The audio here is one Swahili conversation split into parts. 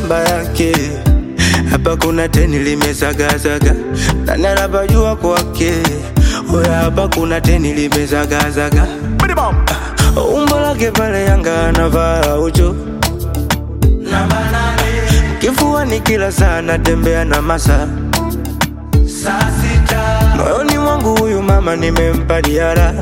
namba yake. Hapa kuna teni limezagazaga, nani anapajua kwake? Oya, hapa kuna teni limezagazaga, umbo lake pale Yanga anavaa ucho kifuani kila saa natembea na masa moyoni mwangu huyu mama nimempa diara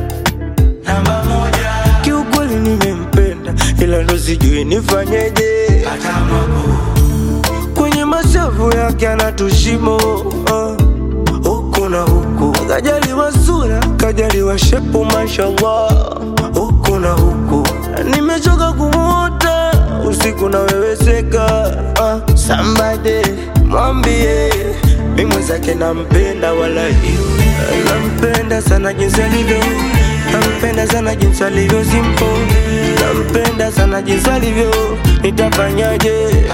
kiukweli nimempenda ila ndo sijui nifanyeje kwenye mashavu yake anatushimo uh, huku na huku kajaliwa sura kajaliwa shepu mashallah huku na huku nimechoka kumwota usiku naweweseka uh, sambade mwambie mi mwenzake nampenda wala nampenda sana jinsi alivyo nampenda sana jinsi alivyo simpo nampenda sana jinsi alivyo nitafanyaje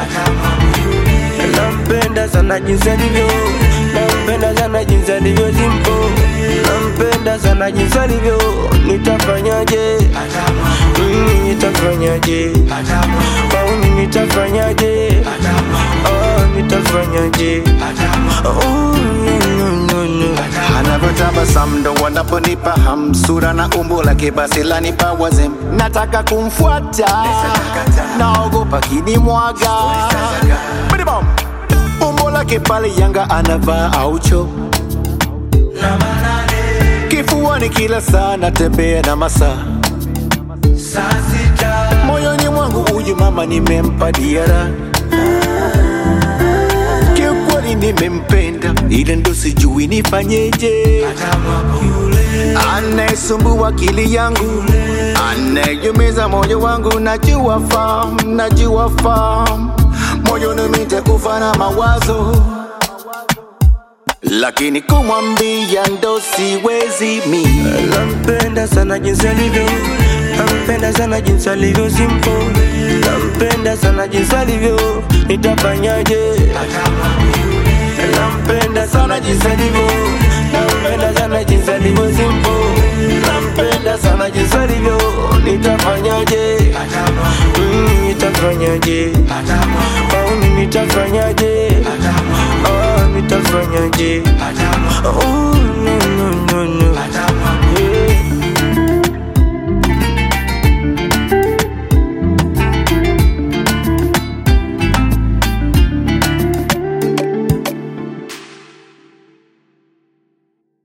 nampenda sana jinsi alivyo nampenda sana jinsi alivyo simpo nampenda sana jinsi alivyo nitafanyaje mimi nitafanyaje mauni nitafanyaje oh, nitafanyaje oh, no, no, no. anavyotabasamu ndo wanaponipa hamsura na umbo lake basi lanipa wazem nataka kumfuata naogopa kinimwaga Bidibom. umbo lake pale yanga anavaa aucho kifuani kila saa natembea na masaa moyoni mwangu huyu mama nimempa diara kiukweli nimempenda ila ndo sijui nifanyeje anayesumbua akili yangu anayeumiza moyo wangu najua fam najua fam moyoni nitakufa na mawazo lakini kumwambia ndo siwezi mi nampenda sana jinsi alivyo nampenda sana jinsi alivyo simpo nampenda sana jinsi alivyo nitafanyaje nampenda sana jinsi alivyo nampenda sana jinsi alivyo simpo nampenda sana jinsi alivyo nitafanyaje Mm, nitafanyaje mauni nitafanyaje oh, nitafanyaje oh,